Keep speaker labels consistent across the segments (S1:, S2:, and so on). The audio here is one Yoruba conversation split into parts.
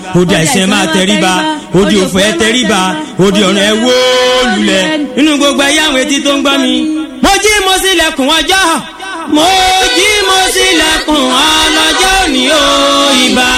S1: odi àìsàn máa tẹríba odi òfò ẹ tẹríba odi ọ̀run ẹ wó lulẹ̀ nínú gbogbo ẹ̀yà àwọn etí tó ń gbọ́ mi. mo jí mo sílẹ̀kùn ọjọ́ mo jí mo sílẹ̀kùn ọlọ́jọ́ òní o ìbà.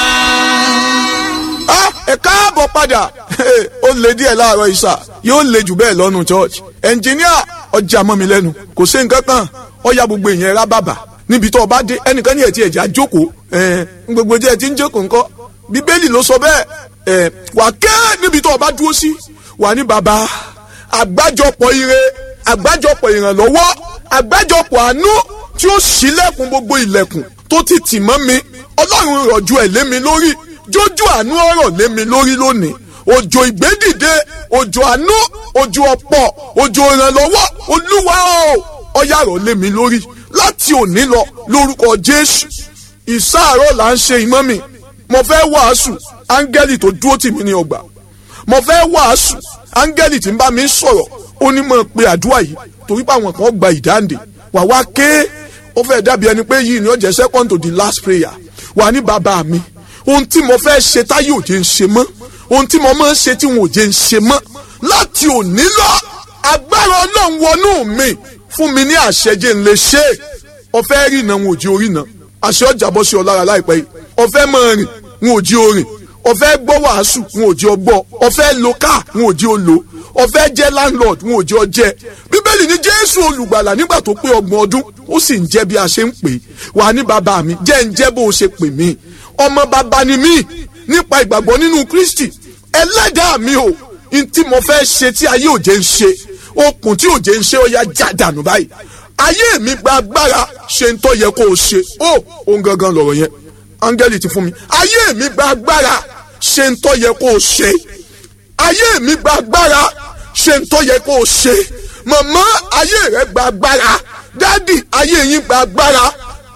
S2: ẹ káàbọ̀ padà ó lè díẹ̀ láàárọ̀ ìṣà yóò lè jù bẹ́ẹ̀ lọ́nu church ẹnjìníà ọjà mọ́ mi lẹ́nu kò sí nǹkan kan ọ̀ya gbogbo èèyàn rá bàbà níbi tó o bá dé ẹnìkan ní ẹ̀tí ẹ̀já jókòó ẹ̀ gbogbo jẹ́ ẹ̀tí ń jókòó ńkọ́ bíbélì ló sọ bẹ́ẹ̀ ẹ̀ wà kẹ́ níbi tó o bá dúró sí wà ní bàbá àgbájọpọ̀ ire àgbájọpọ̀ ìrànlọ́wọ́ àgbájọpọ̀ àánú tí ó ṣílẹ̀kùn gbogbo ilẹ̀kùn tó ti tì mọ́ mi ọlọ́run rọ̀jú ẹ̀ lé mi lórí jójú àánú ọ̀rọ̀ lé mi lórí lónìí òjò ìgbédìde òjò àánú òjò ọ̀pọ̀ òjò ìrànlọ́wọ́ olúwa o ọ̀yà rọ̀ lé mi lórí láti òní lọ lórúkọ jésù ìsáàárọ̀ là ń ṣe ìmọ̀ mi mo fẹ́ wàásù áńgẹ́lì tó dúró tì mí ní ọgbà mo fẹ́ wàásù áńgẹ́lì tí ń bá mi sọ̀rọ̀ ó ní mọ̀ pé àdúrà yìí torí pé àwọn kan gba ìdáǹdè wà wá ké ó fẹ́ dàbí ẹni pé yìí ni ó jẹ́ second to the last prayer wà ní bàbá mi ohun tí mo fẹ́ ṣe táyé òjé ń ṣe mọ́ ohun tí mo máa ń ṣe tí wọn òjé ń ṣe mọ́ láti òní lọ agbára ọlọ́run wọnú mi fún mi ní àṣẹjẹ ń lè ṣe é ọfẹ́ rí iná wọn ò jí orí iná àṣẹ ọjà bọ́ sí ọ lára láìpẹ́ yìí ọfẹ́ máa rìn wọn ò jí orin ọfẹ́ gbọ́ wàásù wọn ò jí ọgbọ́ ọfẹ́ lo káà wọn ò jí o lò ọfẹ́ jẹ́ landlord wọn ò jí ọ jẹ́ bíbélì ní jésù olùgbàlà nígbà tó pé ọgbọ̀n ọdún ó sì ń jẹ́ bí a ṣe ń pè é wà ní bàbá mi jẹ́ ń jẹ́ bó o ṣe pè mí ọmọ bàbá ni mí nípa ìgbàgbọ́ nínú kristi ẹlẹ́dàá mi o n tí mo fẹ́ ṣe tí ayé òjé ń ṣe okùn tí òjé ń ṣe ó yá já dànù báyìí ayé mi gba agbára ṣe ń tọ́ yẹ kó o ṣe ó òun gangan lọ̀rọ̀ yẹn áńgẹ́lì ti fún mi ayé mi gba agbára ṣe ń tọ́ yẹ kó o ṣe ayé mi gba agbára ṣe ń tọ́ yẹ kó o ṣe màmá ayé rẹ gba agbára dádì ayé yín gba agbára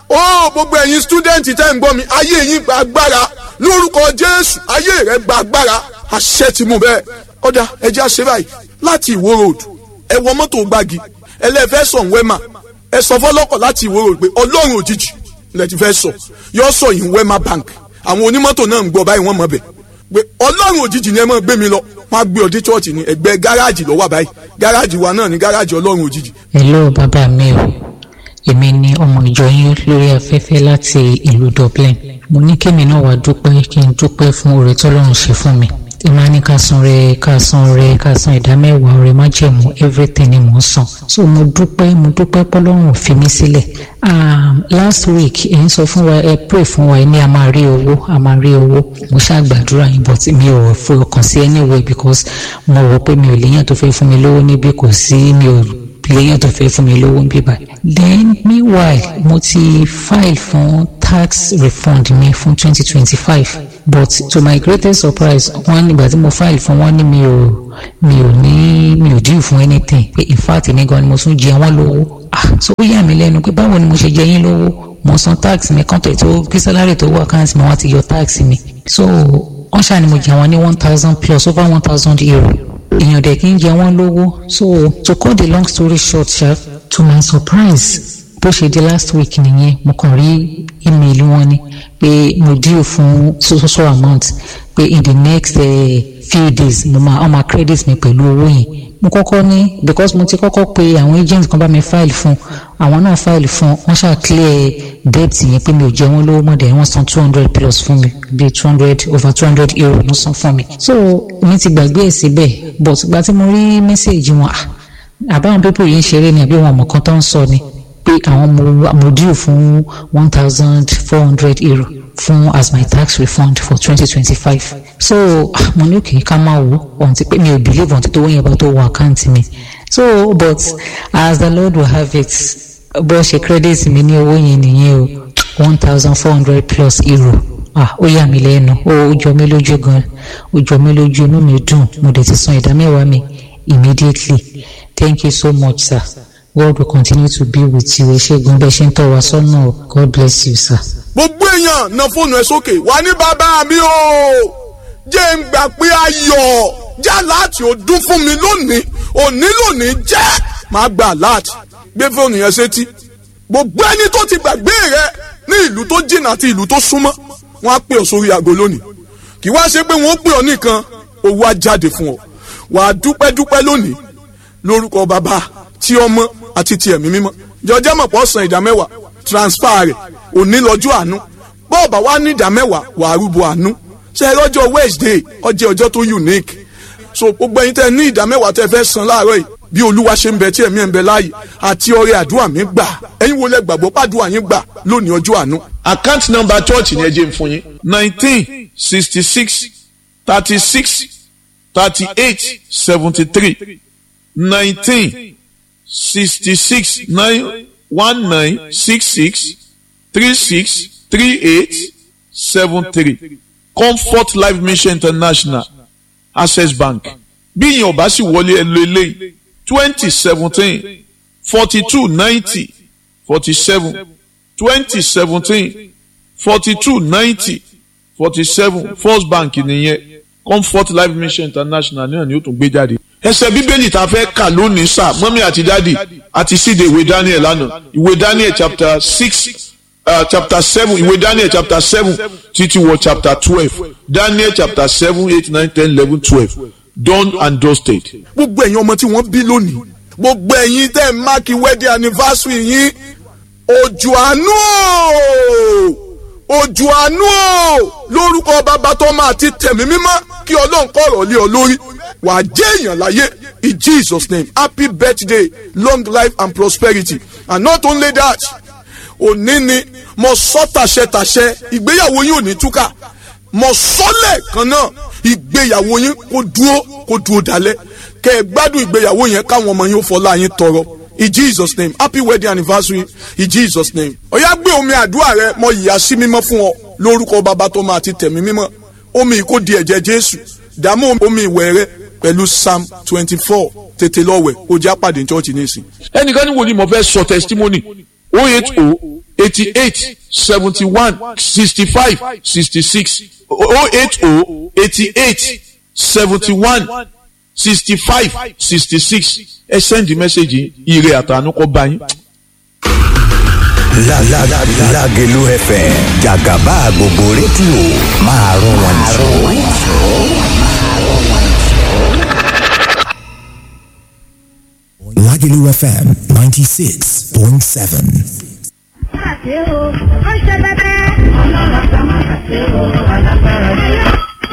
S2: ó gbogbo ẹ̀yin stúdẹ̀ǹtì tẹ́ ń gbọ́ mi ayé yín gba agbára lórúkọ jésù ayé rẹ gba agbára àṣẹ ti mú bẹ́ẹ̀ ọ̀dà ẹja ṣe báyìí láti ìwó road ẹ wọ mọ́tò gbági ẹlẹ́fẹ́ sọ̀ ń wẹ́mà ẹ sọ fọlọ́kọ̀ láti ìwó road pé ọlọ́run òjijì lẹ ti fẹ́ sọ yọ sọ yìí wẹ́mà bank àwọn onímọ́tò náà ń gbọ́ báyìí wọ́n mọ̀ bẹ̀ pé ọlọ́run òjijì ni ẹ máa gbé mi lọ wọ́n á gbé ọdí chọ́ọ̀tì ní ẹgbẹ́ gáràjì lọ́wọ́ báyìí gáràjì wa náà ní gáràjì ọlọ́run òjijì.
S3: hello bàbá mi o èmi ni ọmọ ìjọ yín lórí afẹ́fẹ́ láti ìlú dublin mo ní kémi náà wàá dúpẹ́ kí n dúpẹ́ fún oore tọ́lọ́run ṣe fún mi ìmọ̀ ní ká san rẹ ká san rẹ ká san ìdá mẹ́wàá ọrẹ májẹ̀mú everything ni mò ń san so mo dúpẹ́ mo dúpẹ́ pọ́lọ́run ò fi mí sílẹ̀ um, last week ẹ̀ ń sọ fún wa ẹ pray fún wa ẹ ní a máa rí owó a máa rí owó mo ṣàgbàdúrà yín but mi ò fọkàn sí anyway because mo rò pé mi ò léyàn tó fẹ́ fún mi lówó níbí kò sí mi ò léyàn tó fẹ́ fún mi lówó níbí báyìí then meanwhile mo ti file fún tax refund mi fún twenty twenty five but to my greatest surprise wọ́n nígbà tí mo file fún wọn ní mi ò mi ò ní mi ò due fún anything pé in fact ní gan ni mo tún jẹ wọ́n lówó ah so ó yà mí lẹ́nu pé báwo ni mo ṣe jẹ yín lówó mo san tax mi kọ́ńtẹ̀ tó kí sálárì tó wà káàntì mi wọ́n ti yọ tax mi so wọ́n ṣàní mo jẹ wọ́n ní one thousand plus over one thousand euro èèyàn dẹ̀ kí n jẹ wọ́n lówó so to cut the long story short sha to my surprise bó ṣe di last week nìyẹn mo kàn rí email wọn ni pé mo due fún so so so amount pé in the next uh, few days mo máa ọmọ credit mi pẹ̀lú owó yẹn mo kọ́kọ́ ní because mo ti kọ́kọ́ pe àwọn agent kan bá mi file fún àwọn náà file fún wọ́n ṣáà clear debt yẹn pé mi ò jẹ wọ́n lówó mọ́ dẹ̀ wọ́n san two hundred plus fún mi bíi two hundred over two hundred euro ló san fún mi so mi ti gbàgbé ẹ̀ síbẹ̀ but ìgbà tí mo rí message wọn àbáwọn pípọ̀ yìí ń ṣeré ni àbí wọn mọ̀ kan tó ń sọ ni pé àwọn mo due fún one thousand four hundred euro fún as my tax refund for twenty twenty five so mo ní òkè ká máa wò ohun ti pé mi ò believe ohun ti tó wọ́n yẹn bá tó wọ àkáǹtì mi so but as the lord will have it bó ṣe credit mi ní owó yẹn nìyẹn o one thousand four hundred plus euro ah ó yà mí lẹ́nu ó jọ mí lójú gan ó jọ mí lójú inú mi dùn mo dẹ̀ ti san ìdá mẹ́wàá mi immediately thank you so much sir. God will continue to be with you. Ṣégun bẹ́ẹ̀ ṣe ń tọ́ wa sọ́nà. God bless you, sir.
S2: gbogbo èèyàn na fóònù ẹ sókè wà ní bàbá mi o jẹ́ ń gbà pé ayọ̀ já láti ọdún fún mi lónìí òní lónìí jẹ́ máa gbà láti gbé fóònù yẹn sétí gbogbo ẹni tó ti gbàgbé rẹ ní ìlú tó jìnnà àti ìlú tó súnmọ́ wọn á pè ọ́ sórí aago lónìí kì wá ṣe pé wọ́n pè ọ́ nìkan owó á jáde fún ọ wàá dúpẹ́ dúpẹ́ lónìí lórúkọ bàbá tí ọmọ àti ti ẹ̀mí mímọ́ jọjọ́ mọ̀ pọ̀ san ìdá mẹ́wàá transfer rẹ̀ òní lọ́jọ́ àánú bọ́ọ̀bà wa ní ìdá mẹ́wàá wàá rúbọ àánú ṣe é lọ́jọ́ Wednesday ọjọ́ ọjọ́ tó unique so gbogbo ẹ̀yin tẹ́ ní ìdá mẹ́wàá tẹ́ fẹ́ san láàárọ̀ yìí bí olúwa ṣe ń bẹ tí ẹ̀mí ẹ̀ ń bẹ láàyè àti ọrẹ àdúrà mi gbà ẹ̀yin wo lẹ gbàgbọ́ pàdúrà yín gbà lónìí ọjọ́ àánú.
S4: account number church ni ẹ jẹ́ n fún yín nineteen sixty six thirty six thirty eight seventy three nineteen sixty six nine one nine six six three six three eight seven three comfort life mission international access bank bí ìyẹn ò bá sì wọlé ẹ lo eléyìí twenty seventeen forty two ninety forty seven twenty seventeen forty two ninety forty seven first bank nìyẹn comfort life mission international náà ni ó tún gbé jáde. ẹsẹ̀ bíbélì tá a fẹ́ kà lónìí sá mọ́mí àti dáàdì àti síde ìwé daniel lánàá ìwé daniel chapter six uh, chapter seven ìwé daniel chapter seven títí wọ chapter twelve daniel chapter seven eight nine ten eleven twelve done and dusted.
S2: gbogbo ẹ̀yin ọmọ tí wọ́n bí lónìí gbogbo ẹ̀yin tẹ́ ẹ̀ máàkì wedding anniversary yín òjò àánú o òjò àánú o lórúkọ bàbá tó máa ti tẹ̀mí mímọ́ kí ọlọ́run kọ̀rọ̀ lé ọ lórí wàá jẹ́ èèyàn láyé in Jesus name happy birthday long life and prosperity and not only that òní ni mo sọ tàṣẹtàṣẹ ìgbéyàwó yín ò ní túkà mo sọ lẹ́ẹ̀kan náà ìgbéyàwó yín kó dúró kó dúró dalẹ̀ kẹ́ ẹ gbádùn ìgbéyàwó yẹn káwọn ọmọ yín ó fọlá yín tọrọ in Jesus name happy wedding anniversary in Jesus name ọ̀yá gbé omi àdúrà rẹ mo yìí sí mímọ́ fún ọ lórúkọ bàbá tó máa ti tẹ̀mí mímọ́ omi yìí kó di ẹ̀jẹ̀ Jésù dààmú omi ìwẹ̀ rẹ pẹ̀lú Psalm twenty four tètè lọ́wẹ̀ kó já pàdé chọ́ọ̀chì nísìn.
S4: ẹnìkan ní wòlíì mo fẹ́ sọ testimony oh eight oh eighty eight seventy one sixty five sixty six oh eight oh eighty eight seventy one sixty five sixty six ẹ send message ire àtànú kọ bá yín.
S5: Lágẹ̀lú FM jàgàbá gbogbo rédíò máa rún wọn jù. Lágẹ̀lú FM ninety six point seven.
S6: Àṣé o, ó ṣe bẹ́bẹ́. Ọlọ́run kan máa ṣe o, alágbára ni.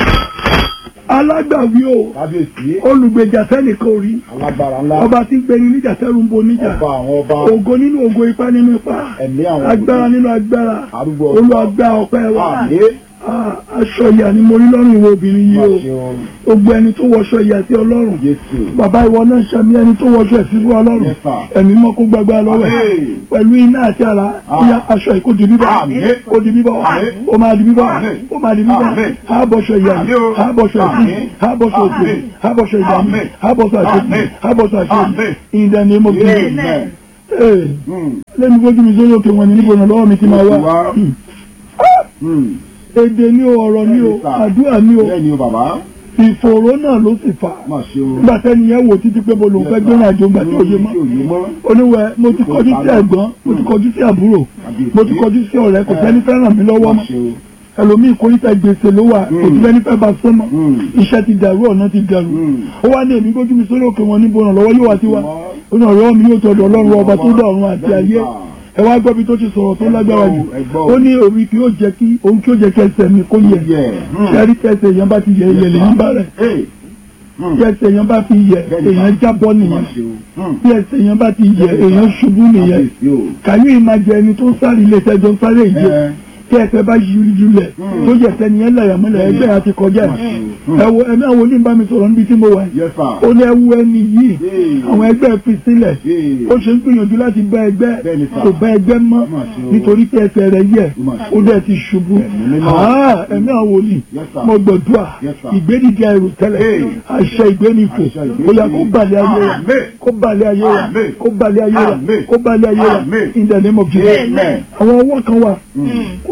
S7: alágbàwí o olùgbèjà sẹ́nìkan orí
S8: alágbára ńlá
S7: ọba tí ń gbẹni níjà sẹ́rù ń bo níjà
S8: ọba àwọn ọba
S7: ògo nínú ògo ipá nínú ipá
S8: ẹ̀mí àwọn
S7: agbára nínú agbára
S8: Arúgbó ọjọ́.
S7: olùwàgbà ọpẹ́ wa
S8: àlé
S7: Ah, aṣọ ìyà ni mo rí lọ́rùn ìwọ obìnrin yìí o
S8: máṣe
S7: gbogbo ẹni tó wọṣọ ìyà sí ọlọ́run
S8: Jésù
S7: bàbá ìwọ náà ṣàmì ẹni tó wọṣọ ẹ̀sìn fún ọlọ́run
S8: Yes, sir.
S7: ẹ̀mí mọ́ kó gbàgbà lọ́wọ́ ẹ̀
S8: Àmín.
S7: pẹ̀lú iná àti ara
S8: Ah.
S7: bóyá aṣọ ìkó di bíbọ̀
S8: Àmín.
S7: ó di bíbọ̀
S8: Àmín.
S7: ó máa di bíbọ̀
S8: Àmín.
S7: ó máa di bíbọ̀
S8: Àmín.
S7: àbọ̀ṣọ ìyà
S8: Àmín o.
S7: àbọ̀ṣọ ẹ̀sìn
S8: Àmín.
S7: àbọ̀ṣọ òkè
S8: Àmín.
S7: àbọ̀ṣọ ìyà
S8: Àmín.
S7: àbọ̀ṣọ àṣetì
S8: Àmín.
S7: àbọ̀ṣọ àṣetì
S8: Àmín.
S7: in the name of Jesus
S8: Amen.
S7: Ee,
S8: Mm.
S7: lẹ́nu gbójú mi sórí òkè wọn ni níbo ìrànlọ́wọ́ mi ti máa wá
S8: Wá.
S7: Hmm.
S8: Mm.
S7: èdè ní o ọ̀rọ̀ ní o
S8: Bẹ́ẹ̀ni, sir.
S7: àdúrà ní o
S8: bẹ́ẹ̀ ni o bàbá
S7: ìfòòró náà ló sì fà á
S8: máṣe o
S7: nígbà tẹ́ni yẹn wò títí pé mo lòun fẹ́ gbẹ́rìn àjò ńgbà tí ò yé mọ́
S8: òye mọ́
S7: oníwẹ̀ mo ti kọjú sí ẹ̀gbọ́n mo ti kọjú sí àbúrò mo ti kọjú sí ọ̀rẹ́ kò fẹ́ni fẹ́ ràn mí lọ́wọ́ mọ́
S8: máṣe o
S7: ẹlòmíì kórìíta gbèsè ló wà kò sí fẹ́ni fẹ́ bá sọ́mọ́
S8: Mm.
S7: iṣẹ́ ti dàrú ọ̀nà ti dàrú
S8: Mm.
S7: ó wá ní èmi gbójú mi sórí òkè wọn níbo ìrànlọ́wọ́ yóò wá sí wa ó ní ọ̀rọ̀ mi yóò tọ̀dọ̀ ọlọ́run ọba tó dá ọ̀run àti ayé ẹ wá gbọ́ bí tó ti sọ̀rọ̀ tó lágbára jù
S8: Ẹ gbọ́ o.
S7: ó ní òun kì yóò jẹ́ kí òun kì yóò jẹ́ kí ẹsẹ̀ mi kó yẹ
S8: yẹ
S7: ṣẹ́rí tẹ̀sẹ̀ èèyàn bá ti yẹ ẹyẹ lèyìn bá rẹ̀
S8: Hey. Mm.
S7: tí ẹsẹ̀ èèyàn bá fi yẹ
S8: Bẹ́ẹ̀ni,
S7: èèyàn
S8: sir.
S7: jábọ́ nìyẹn
S8: máṣe o Mm.
S7: tí ẹsẹ̀ èèyàn bá ti yẹ èèyàn ṣubú nìyẹn
S8: Kábíyèsí o.
S7: kàyé ìmájẹ ẹni tó ń sáré ilé ìtẹ́jọ́ ń sáré ìje
S8: Ẹ.
S7: tí ẹsẹ̀ bá yí julẹ̀ tó yẹ tẹni yẹn lẹ̀yà mọ́lẹ̀ ẹgbẹ́ yẹn ti kọjá ẹ̀ ẹ wo ẹ̀mí àwọn oníbà mi sọ̀rọ̀ níbi tí mo wà yìí
S8: Yes, sir.
S7: ó ní ẹwu ẹni yìí
S8: Hey.
S7: àwọn ẹgbẹ́ fi sílẹ̀
S8: Hey.
S7: ó ṣe ń gbìyànjú láti bá ẹgbẹ́
S8: Bẹ́ẹ̀ni, sir.
S7: kò bá ẹgbẹ́ mọ́
S8: Mà ṣe o.
S7: nítorí pé ẹsẹ̀ rẹ̀ yẹ̀
S8: Mà ṣe
S7: ó dẹ̀ ti ṣubú
S8: Ẹ̀mí mímọ́.
S7: Ah, ẹ̀mí àwọn wòlíì
S8: Yes, sir.
S7: mo gbọ̀dúà
S8: Yes, sir.
S7: ìgbédìde ẹrù tẹ́lẹ̀
S8: Hey.
S7: àṣẹ ìgbénifò
S8: Àṣẹ ìgbénifò.
S7: ó yá kó balẹ̀ ayé wa
S8: Amen.
S7: kó balẹ̀ ayé wa
S8: Amen.
S7: kó balẹ̀ ayé wa
S8: Amen.
S7: kó balẹ̀ ayé wa
S8: Amen.
S7: in the name of Jesus
S8: Amen.
S7: àwọn ọwọ́ kan wà kò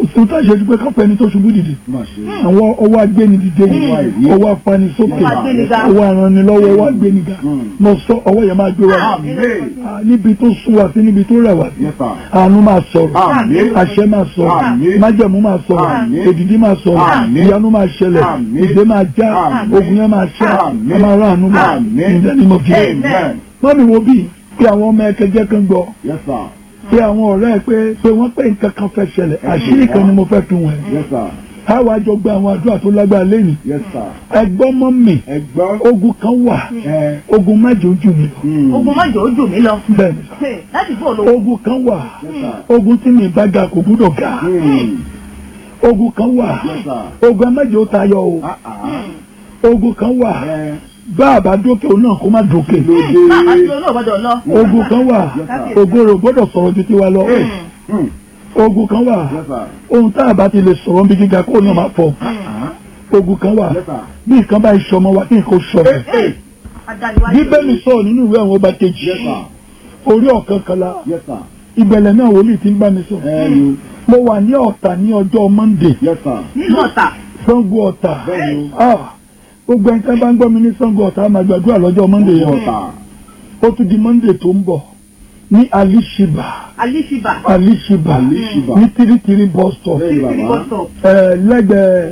S7: sí tá a ṣe ju pé káfẹ́ ẹni tó ṣubú dìde
S8: Má ṣe.
S7: àwọn ọwọ́ agbéni dìde yìí
S8: Ọwọ́ àìrí.
S7: ọwọ́ afanisókè
S6: Ọwọ́ agbéniga.
S7: ọwọ́ aranilọ́wọ́ ọwọ́ agbéniga
S8: Mm.
S7: mo sọ ọwọ́ yẹn máa gbé wa
S8: Àmín.
S7: Ah, níbi tó sún wa sí níbi tó rẹ̀ wá sí
S8: Yes, sir.
S7: àánú máa sọ̀rọ̀
S8: Àmín.
S7: àṣẹ máa sọ̀rọ̀
S8: Àmín.
S7: májẹ̀mú máa sọ̀rọ̀
S8: Àmín.
S7: èdìdí máa sọ̀rọ̀
S8: Àmín.
S7: ìyanu máa ṣẹlẹ̀
S8: Àmín.
S7: ìdè máa já
S8: Àmín.
S7: ogun yẹn máa ṣẹ́
S8: Àmín.
S7: ẹ máa rà àánú gbà
S8: Àmín.
S7: ìdẹ́ni mo fi
S8: Amen.
S7: mọ́mí wo bí pé àwọn ọmọ ẹ̀kẹ́jẹ́ kan gbọ́
S8: Yes, sir.
S7: pé àwọn ọ̀rẹ́ ẹ pé pé wọ́n pé nǹkan kan fẹ́ ṣẹlẹ̀ àṣírí kan ni mo fẹ́ fi wọ̀n ẹ́
S8: Yes, sir.
S7: káwa jọ gba àwọn àdúrà tó lágbára lẹ́yìn
S8: Yes, sir.
S7: ẹgbọ́n mọ́ mi
S8: Ẹgbọ́n.
S7: ogun kan wà
S8: Ẹ.
S7: ogun májò ojú mi lọ
S8: Hmm.
S6: ogun mọ́jọ́ ó jù mí lọ.
S7: bẹ́ẹ̀ ni
S6: láti gbọ́ olówó.
S7: ogun kan wà
S8: Yes, sir.
S7: ogun tí mi bá ga kò gbúdọ̀ ga
S8: Hmm.
S7: ogun kan wà
S8: Yes, sir.
S7: ogun májò tayọ o
S8: Ah, ah.
S7: ogun kan wà
S8: Ẹ.
S7: bá a bá dókè òun náà kó má dókè
S8: Lóde.
S6: bàbá tí olóò gbọ́dọ̀ lọ.
S7: ogun kan wà
S8: Yes,
S7: ogun rẹ̀ gbọ́dọ̀ sọ̀rọ̀ ju tiwa lọ
S8: Hmm.
S7: ogun kan wà
S8: Yes, sir.
S7: ohun tá a bá ti lè sọ̀rọ̀ bí gíga kó náà máa fọ̀ ogun kan wà
S8: Yes, sir.
S7: bí nǹkan bá ìṣọmọ wa kí nǹkan sọ̀rọ̀
S6: adániwájú.
S7: bíbélì sọ̀rọ̀ nínú ìwé àwọn ọba kejì
S8: Yes, sir.
S7: orí ọ̀kan kala
S8: Yes, sir.
S7: ìbẹ̀lẹ̀ náà wòlíì ti ń bá mi sọ
S8: Ẹ yo.
S7: mo wà ní ọ̀tà ní ọjọ́ monday
S8: Yes, sir.
S6: nínú ọ̀tà.
S7: sango ọ̀tà
S8: Bẹ́ẹ̀ni o.
S7: Ah, gbogbo ẹni tẹ́ bá ń gbọ́ mi ní sango ọ̀tà á máa gbàdúrà lọ́jọ́ monday yẹn
S8: Ọ̀tà.
S7: ó tún di monday tó ń bọ̀ ní alishiba
S6: alíṣibà.
S7: alishiba
S8: Alishiba.
S7: ní tírítírí bus stop
S8: Bẹ́ẹ̀ni
S6: títí
S8: bàbá.
S6: bọ́sọ̀.
S7: ẹ, lẹ́gbẹ̀ẹ́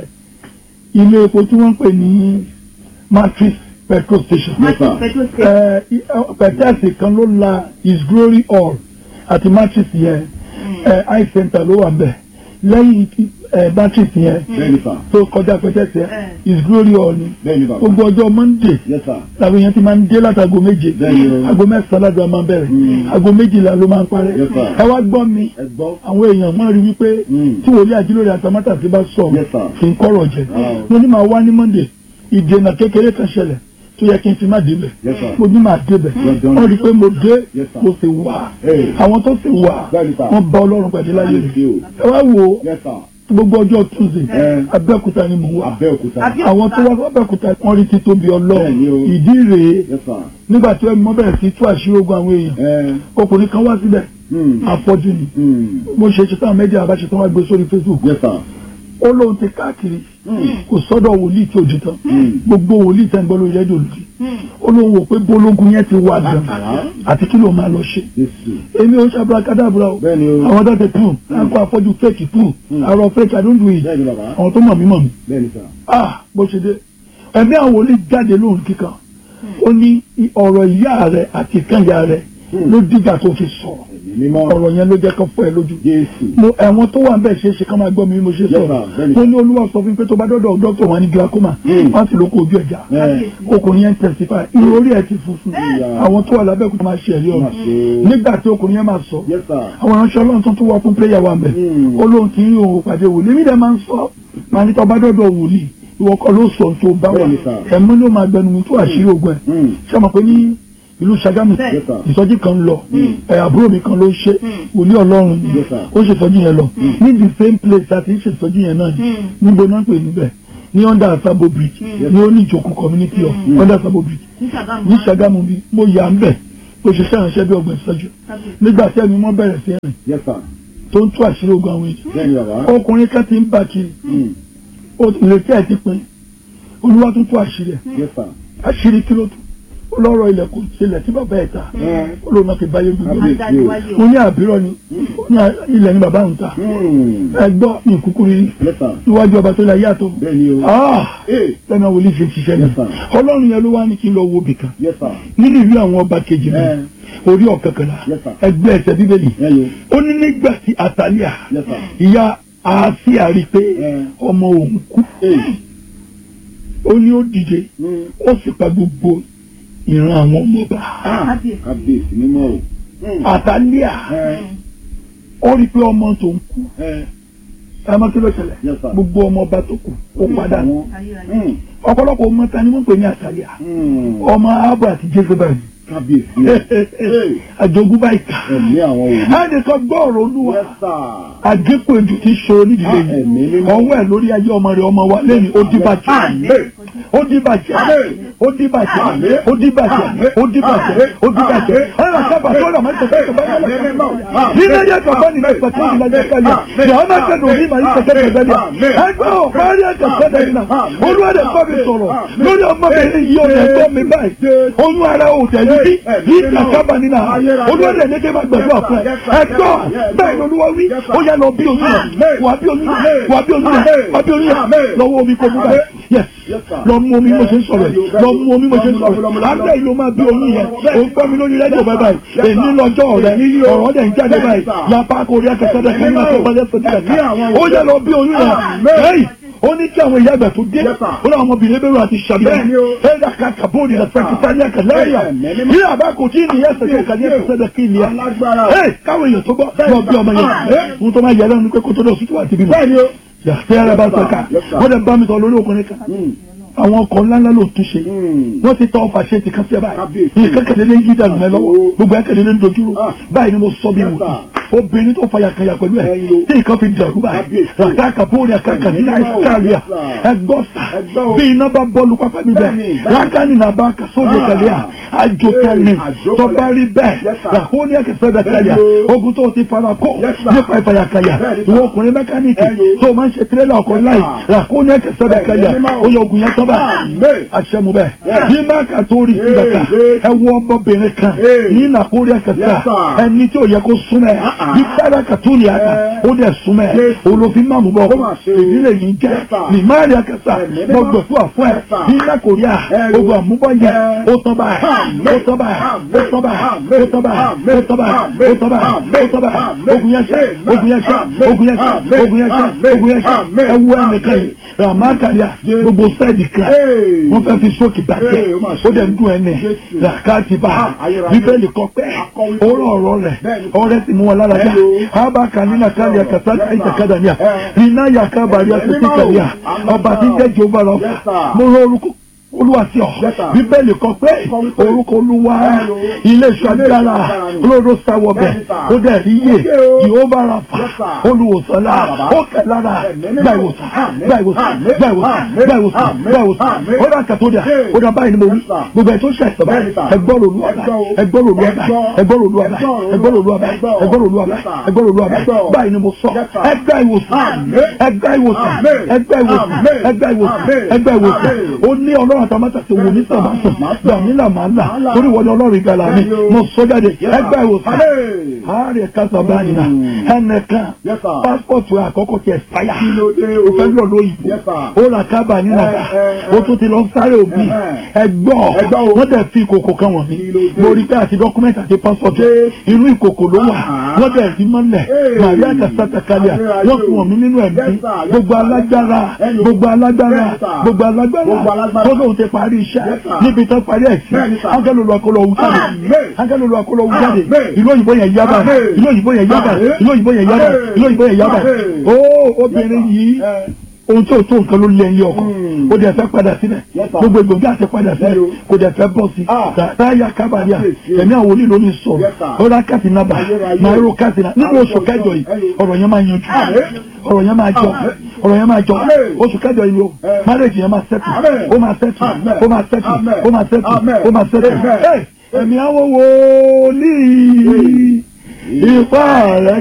S7: ilé epo tí wọ́n ń pè ní matrix petrol station
S8: Yes, sir.
S6: pẹ̀tù ṣe.
S7: ẹ, i- ẹ, pẹ̀tẹ́ẹ̀sì kan ló la his glory hall àti matrix yẹn ẹ, eye center ló wà bẹ̀ lẹ́yìn ẹ, matrix yẹn
S8: Bẹ́ẹ̀ni sir.
S7: tó kọjá pẹ̀tẹ́ẹ̀sì yẹn
S6: Eh.
S7: his glory hall ni
S8: Bẹ́ẹ̀ni bàbá.
S7: gbogbo ọjọ́ monday
S8: Yes, sir.
S7: làwọn èèyàn ti máa ń dé látago méje
S8: Bẹ́ẹ̀ni o.
S7: aago mẹ́sàn-án ládùúgbò máa ń bẹ̀rẹ̀
S8: Mm.
S7: aago méjìlá ló máa ń parẹ́
S8: Yes, sir.
S7: ẹ wá gbọ́ mi
S8: Ẹgbọ́n.
S7: àwọn èèyàn máa rí wípé
S8: Mm.
S7: tí wòlíì àjílórí àtàmátà ti bá sọ
S8: Yes, sir.
S7: kì í kọ́rọ̀ jẹ
S8: Oh.
S7: mo ní máa wá ní monday ìdènà kékeré kan ṣẹlẹ̀ tó yẹ kí n fi má débẹ̀
S8: Yes, sir.
S7: mo ní máa débẹ̀
S8: Well done.
S7: wọ́n rí i pé mo dé
S8: Yes, sir.
S7: mo sì wà
S8: Hey.
S7: àwọn tó sì wà
S8: Bẹ́ẹ̀ni, sir.
S7: wọ́n bá ọlọ́run pàdé láyé
S8: Thank
S7: rẹ̀
S8: you.
S7: ẹ wá wo
S8: Yes, sir.
S7: gbogbo ọjọ́ tuesday
S8: Eh.
S7: abẹ́òkúta ni mo wà
S8: Abẹ́òkúta.
S6: Abẹ́-
S7: àwọn tó wá abẹ́òkúta wọ́n rí títóbi ọlọ́run
S8: Bẹ́ẹ̀ni o.
S7: ìdí rèé
S8: Yes, sir.
S7: nígbà tí wọ́n bẹ̀rẹ̀ sí tú àṣírí ogun àwọn èèyàn
S8: Ẹ.
S7: ọkùnrin kan wá síbẹ̀
S8: Hmm.
S7: afọ́jú ni
S8: Hmm.
S7: mo ṣe ṣe táwọn mẹ́díà bá ṣe tán wá gbé sórí facebook
S8: Yes, sir.
S7: ó lóun ti káàkiri kò sọ́dọ̀ wòlíì tí ò di tán
S8: Hmm.
S7: gbogbo wòlíì tẹ́ ń gbọ́ lórí rédíò lòdì ó lóun wò pé bólógun yẹn ti wà gan àti kí ló máa lọ ṣe
S8: Jésù.
S7: èmi ò ṣàbúrà kádàbúrà o
S8: Bẹ́ẹ̀ni o.
S7: àwọn tó ti pù láńkó afọ́jú fẹ́ẹ̀kì pù àrò fẹ́ẹ̀kì àdúndù yìí
S8: Bẹ́ẹ̀ni bàbá.
S7: àwọn tó mọ̀ mí mọ̀ mí
S8: Bẹ́ẹ̀ni sir.
S7: ah bó ṣe dé ẹ̀mí àwọn wòlíì jáde lóhùn kíkan ó ní ọ̀rọ̀ ìyá rẹ̀ àti ìkànnìyà rẹ̀ ló dìgbà tó fi sọ̀rọ̀
S8: Ẹ̀mí mímọ́.
S7: ọ̀rọ̀ yẹn ló jẹ́ kó fọ́ ẹ lójú
S8: Jésù.
S7: mo ẹ̀wọ̀n tó wà ń bẹ̀ ṣe é ṣe ká máa gbọ́ mi bí mo ṣe
S8: Yes,
S7: sọ̀rọ̀
S8: sir. Bẹ́ẹ̀ni.
S7: mo ní olúwa sọ fún mi pé tó bá dọ́dọ̀ dọ́kítọ̀ wọn ní glaucoma
S8: Mm.
S7: wọ́n sì ló kó ojú ẹ̀já
S8: Ẹ.
S7: ọkùnrin yẹn ń testify irun orí ẹ̀ ti funfun
S8: Yeah.
S7: àwọn tó wà lábẹ́ òkúta máa ṣe ẹ̀rí ọ̀rọ̀
S8: Má ṣe.
S7: nígbà tí ọkùnrin yẹn máa sọ
S8: Yes, sir.
S7: àwọn aránṣẹ́ ọlọ́run tó tún wá fún prayer wa mẹ́
S8: Mm.
S7: olóhùn tí ń òun pàdé wòlíì èmi dẹ̀ máa ń sọ máa ní tó bá dọ́dọ̀ wòlíì ìwọ kọ́ ló sọ tó bá wà
S8: Bẹ́ẹ̀ni, sir.
S7: ẹ̀mú ló máa gbẹnu mi tó àṣírí ogun ẹ̀
S8: Hmm.
S7: ṣé ọmọ pé ní ìlú Ṣàgámù
S8: Yes, sir.
S7: ìsọjí kan lọ ẹ àbúrò mi kan ló ṣe wòlíì ọlọ́run ni
S8: Yes, sir.
S7: ó ṣe ìsọjí yẹn lọ ní the same place àti ṣe ìsọjí yẹn náà ni níbo náà ń pè níbẹ̀ ní under Asabo bridge ní oníjòkó community of under Asabo bridge
S6: ní Ṣàgámù.
S7: ní Ṣàgámù bí mo yà ń bẹ̀ ó ṣe ṣàránṣẹ́ bí ọgbọ̀n ìṣẹ́jú nígbà tí ẹni wọ́n bẹ̀rẹ̀ sí rìn
S8: Yes, sir.
S7: tó ń tú àṣírí ogun àwọn èèyàn
S8: Bẹ́ẹ̀ni bàbá.
S7: ọkùnrin kan ti ń bá kiri
S8: Hmm.
S7: ó ìrètí ẹ̀ ti pin olúwa tún tú àṣírí ẹ̀
S8: Yes, sir.
S7: àṣírí kí ló tún ó lọ́rọ̀ ilẹ̀ kò sílẹ̀ tí bàbá ẹ̀ ta
S8: Ẹ.
S7: ó lóun náà fi báyé gbogbo
S8: Àbí.
S6: adániwájú.
S7: mo ní àbírọ̀ ni ó ní ilẹ̀ ní bàbá òun ta
S8: Hmm.
S7: ẹ gbọ́ ní ìkúkú rí
S8: Yes, sir.
S7: níwájú ọba tó lè yàtọ̀
S8: Bẹ́ẹ̀ni o.
S7: ah
S8: Hey.
S7: lẹ́nu àwọn olùṣe ṣiṣẹ́ ni
S8: Yes, sir.
S7: ọlọ́run yẹn ló wá ní kí n lọ wo bìkan
S8: Yes, sir.
S7: nínú ìlú àwọn ọba kejì mi
S8: Ẹ.
S7: orí ọ̀kankànlá
S8: Yes, sir.
S7: ẹgbẹ́ ẹsẹ̀ bíbélì
S8: Ẹ yo.
S7: ó ní nígbà tí àtàlíà
S8: Yes, sir.
S7: ìyá àásíà rí i pé
S8: Ẹ.
S7: ọmọ òun kú
S8: Hey.
S7: ó ní ó dìde
S8: Hmm.
S7: ó sì pa gbogbo ìran àwọn ọmọ ọba
S8: Ah. Kábíyèsí mímọ́ o. Hmm.
S7: àtàlíà
S8: Ẹ.
S7: ó rí i pé ọmọ tó ń kú
S8: Ẹ.
S7: ẹ mọ kí ló ṣẹlẹ̀
S8: Yes, sir.
S7: gbogbo ọmọ ọba tó kù ó padà
S8: Àwọn.
S6: Ayérayé.
S8: Hmm.
S7: ọ̀pọ̀lọpọ̀ ọmọ ta ni wọ́n ń pè ní àtàlíà
S8: Hmm.
S7: ọmọ abu àti jezebel
S8: Kábíyèsí o. Hey.
S7: àjogúnbá ìkà
S8: Ẹ̀mí àwọn òní.
S7: láti sọ gbọ́ ọ̀rọ̀ olúwa
S8: Yes, sir.
S7: àgékù èjò ti ṣòro nídìílé
S8: Ah, ẹ̀mí
S7: yìí
S8: mímọ́.
S7: ọwọ́ ẹ̀ lórí ayé ọmọ rẹ̀ ọmọ wa lẹ́yìn ó dìbà jù
S8: Amen.
S7: ó di bàjẹ́ ó di bàjẹ́ ó di bàjẹ́ ó di bàjẹ́ ó di bàjẹ́ ọ̀rọ̀ sábà tó rà máa ń tẹ̀sẹ̀ tẹ̀sẹ̀ báyìí nínú ẹ̀yẹ kọ̀ọ̀kan ní ìgbà tí ìlànà ẹ̀ka yà ní àwọn máa kẹ́dùn ní màá ń tẹ̀sẹ̀ tẹ̀sẹ̀ yà ẹgbẹ́ ò parí ẹ̀ka sẹ́dẹ̀ yìí náà olúwẹ̀dẹ̀ kọ́ mi sọ̀rọ̀ lórí ọmọbìnrin yìí ọ̀rẹ́ ẹ̀gbọ́n mi báyìí oyún ara ò tẹ̀lé bí ní ìtàkábà nínú olúwẹ̀dẹ̀ ní kí n máa gbàdúrà fún ẹ ẹgbọ́ bẹ́ẹ̀ ni olúwa wí ó yẹ lọ bí oyún rẹ̀ wà bí oyún rẹ̀ wà bí oyún rẹ̀ wà bí oyún rẹ̀ lọ́wọ́ omi kò mú báyìí yes lọ mú omi mo ṣe ń sọ̀rọ̀ yìí lọ mú omi mo ṣe ń sọ̀rọ̀ lábẹ́ ìlú máa bí oyún yẹn ó ń gbọ́ mi lórí rẹ́díò báyìí báyìí èmi lọ́jọ́ rẹ̀ ọ̀rọ̀ dẹ̀ ń jáde báyìí lápá kò rí akẹ́kọ̀ọ́ dẹ̀ kí n máa tó bá yẹ sọ́dí kàkà ó yẹ lọ bí oyún yẹn lẹ́yìn ó ní kí àwọn ìyá àgbà tó dé ó ní àwọn ọmọbìnrin bẹ̀rù àti ṣàbíyàn ẹ̀dá kàkà bóòdì rẹ̀ fẹ́ẹ́ kíkà ní àkàlẹ́yà ní àbá kò tí ì ní ẹsẹ̀ tó kà ní ẹsẹ̀ sẹ́dẹ̀ kí ni ẹ̀ káwọn èèyàn tó bọ́ lọ bí ọmọ yẹn ohun tó máa yẹ lẹ́nu pé kó tó lọ sí tó wà tìbí mọ́ yàtọ̀ ẹ̀rẹ́ bá sọ̀ka wọ́n dẹ̀ bá mi sọ lórí òkùnrin kan àwọn ọkọ̀ ńláńlá ló tún ṣe wọ́n ti tọ́ ọfà ṣe ti kan sí ẹ báyìí ní kẹ́kẹ́lẹ́ ní yídà lùmẹ́ lọ́wọ́ gbogbo ẹ̀kẹ́lẹ́ ní dojúrò báyìí ni mo sọ bí wò obìnrin tó fàyà kan yà pẹ̀lú ẹ̀ tí nǹkan fi dàrú báyìí ràtà kàbóòrì àkàkà ní nàìjíríà ẹgbọ́ sà bí iná bá bọ́ọ̀lù pápá mi bẹ́ẹ̀ rákàní nà bá kà sóde kẹlẹ́ à àjò kẹlẹ́ tó bá rí bẹ́ẹ̀ ràkóní ẹ̀kẹ́sẹ̀ bẹ̀ kẹlẹ́ ogun tó ti fara kó nípa ìfàyà kẹyà ìwọ ọkùnrin mẹkáníìkì tó máa ń ṣe tirẹ́là ọkọ̀ láì ràkóní ẹ̀kẹ́sẹ̀ bẹ̀ kẹlẹ́ ó yẹ ogun yẹn tọ́ bá aṣẹ́mu bẹ́ẹ̀ bí má kà tó rí ìgbàkà ẹ wọ ọmọbìnrin kan ní nàkórí ẹ̀kẹ́sẹ̀ ẹni tí ò yẹ kó súnmẹ́ bí sára kàtúlì àkà ó dẹ̀ súnmẹ́ olófin máàmù bọ̀ ìdílé yìí jẹ́ ní máàrí ẹ̀kẹ́sẹ̀ mọ gbẹ̀fọ́ àfọ́ ẹ̀ bí nàkórí à ogun àmúbọ̀ yẹn ó tán báyìí ó tán báyìí ó tán báyìí ó tán báyìí ó tán báyìí ó tán báyìí ó tán báyìí ogun yẹn ṣe ogun yẹn ṣe ogun yẹn ṣe ogun yẹn ṣe ogun yẹn ṣe ẹ wú ẹnìkan yìí ràmákàlíà gbogbo sẹ́ẹ̀dì kan wọ́n fẹ́ fi sókè bàjẹ́ ó dẹ̀ ń dún ẹni làkàtì bá bíbélì kọ pé ọ̀rọ̀ ọ̀rọ̀ rẹ̀ ọ̀rẹ́ sì mú wọn lára yá abaka nínú àkàlẹ̀ àkàtà àìsàkàdà ní à iná yàká bàrí àtẹ̀tẹ̀ kàlẹ́ à ọba tí ń jẹ́ jehova lọ mo rọ orúkọ olúwa sí ọ bíbélì kọ pé orúkọ olúwa ilé iṣẹ́ agbára olóró sáwọ bẹ ó dẹ̀ rí yé jehova rafa olùwòsàn la ó kẹ lára gba ìwòsàn gba ìwòsàn gba ìwòsàn gba ìwòsàn gba ìwòsàn ó dà kàtó dà ó dà báyìí ni mo wí gbogbo ẹ̀ tó ṣe àìsàn báyìí ẹgbọ́n lòlú ọ̀bá ẹgbọ́n lòlú ọ̀bá ẹgbọ́n lòlú ọ̀bá ẹgbọ́n lòlú ọ̀bá ẹgbọ́n lòlú ọ̀bá ẹgbọ́n lòlú ọ̀bá báyìí ni mo sọ ẹgbẹ́ ìwòsàn ẹgbẹ́ ìwòsàn ẹgbẹ́ ìwòsàn ẹgbẹ́ ìwòsàn ẹgbẹ́ ìwòsàn ó ní ọlọ́run àtàmátà ti wò ní sàmásùn gbàmílà máa là torí wọlé ọlọ́run ìgbàlà mi mo sọ jáde ẹgbẹ́ ìwòsàn àárẹ̀ kásá báyìí náà ẹnìkan pásítọ̀tù àkọ́kọ́ ti ẹ̀sáyà ó fẹ́ lọ lóyìnbó ó rà kábà nínú àbá ó tún ti lọ sáré òbí ẹgbọ́ wọ́n dẹ̀ fi ìkòkò kan wọ̀n mi mo rí pé àti dọ́kúmẹ́ntì àti pásítọ̀tù inú ìkòkò ló wà wọ́n dẹ̀ rí mọ́lẹ̀ màríà kàṣàtà kalẹ̀ wọ́n fi wọ̀n mi nínú ẹ̀mí gbogbo alágbára gbogbo alágbára gbogbo alágbára tó lóun ti parí iṣẹ́ níbi tó parí ẹ̀ sí ángẹ́lì olú akọ́lọ́ òun jáde ángẹ́lì olú akọ́lọ́ òun jáde ìlú òyìnbó yẹn yábà ìlú òyìnbó yẹn yábà ìlú òyìnbó yẹn yábà ìlú òyìnbó yẹn yábà ó obìnrin yìí ohun tó tó nǹkan ló lé ẹyẹ ọkọ ó dẹ̀ fẹ́ padà sílẹ̀ gbogbo egbògi àti padà sílẹ̀ kò dẹ̀ fẹ́ bọ́ sí táyà kábàríà ẹ̀mí àwọn onílò ní sọ̀rọ̀ ó rà kàtì nàbà máa rò kàtì nà nínú oṣù kẹjọ yìí ọ̀rọ̀ yẹn máa yanjú ọ̀rọ̀ yẹn máa jọ ọ̀rọ̀ yẹn máa jọ oṣù kẹjọ yìí o marriage yẹn máa sẹ́tù ó máa sẹ́tù ó máa sẹ́tù ó máa sẹ́tù ó máa sẹ́tù ẹ̀mí àwọn wòlíì ipá rẹ̀